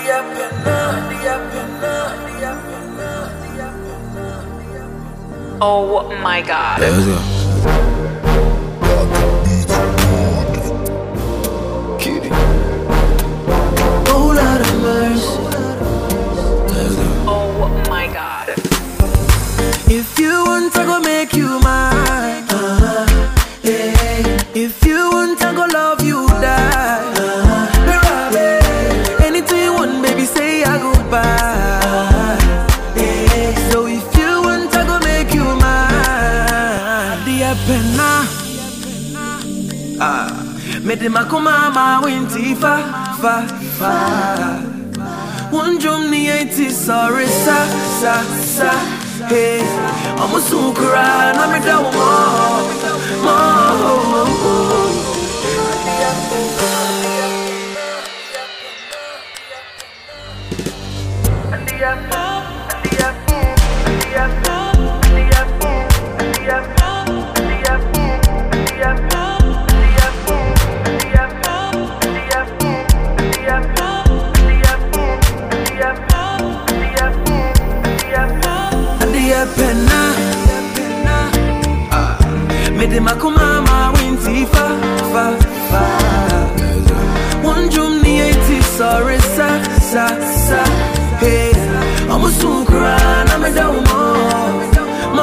Oh my god. Yeah, let's go. Kitty. Oh, Lord of mercy. Let's go. Oh my god. If you want, I go make you mine. Uh-huh. Yeah. If you want, I go love you die. Uh-huh. Yeah. Anything you want, baby, say I go buy. Yeah. So if you want, I go make you mine. Dear penna. Ah. Mede makoma ma winti fa fa fa. One drum ni eti sorry sa sa sa hey Ọmọ sùn kura na mi da wọ mọ mọ. Dear penna. Ah. Mede makoma ma winti fa fa fa. One drum ni eti sorry sa sa sa hey Ọmọ sùn kura na mi da wọ mọ mọ.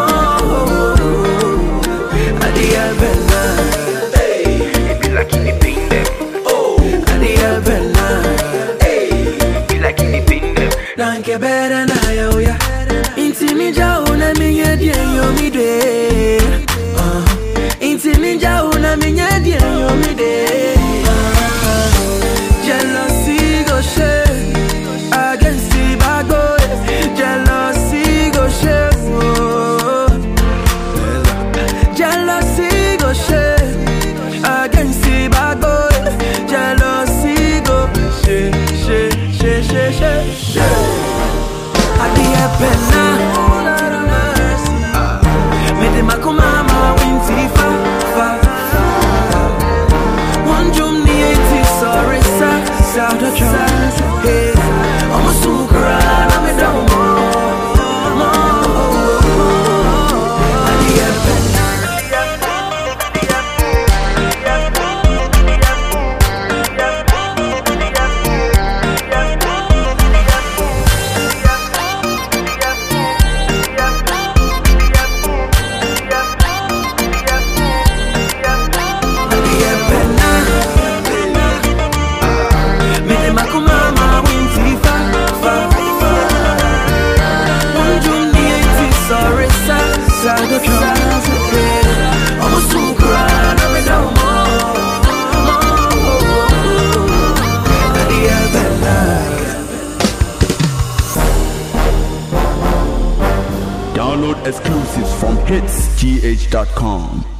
Dear penna. It be like in the pin them. Dear penna. Be like in the pin them. Nanke bere na yo ya Inti mi ja una mi nye die yo mi de uh, Inti mi ja una mi nye die yo mi de uh, Jealousy go share Against the bad boy Jealousy go share oh. Jealousy go share Against the bad boy Jealousy go share Share, share, share, share, share Adie pena Mede makoma ma winti fa fa One drum ni eti sorry sa sa sa Hey, Ọmọ sukura na me da mo mo Adie pena Adie pena Mede makoma ma winti fa fa fa One drum ni eti sorry sa sa sa Hey, Ọmọ sukura na me da mo mo Adie pena Download exclusives from hitsgh.com.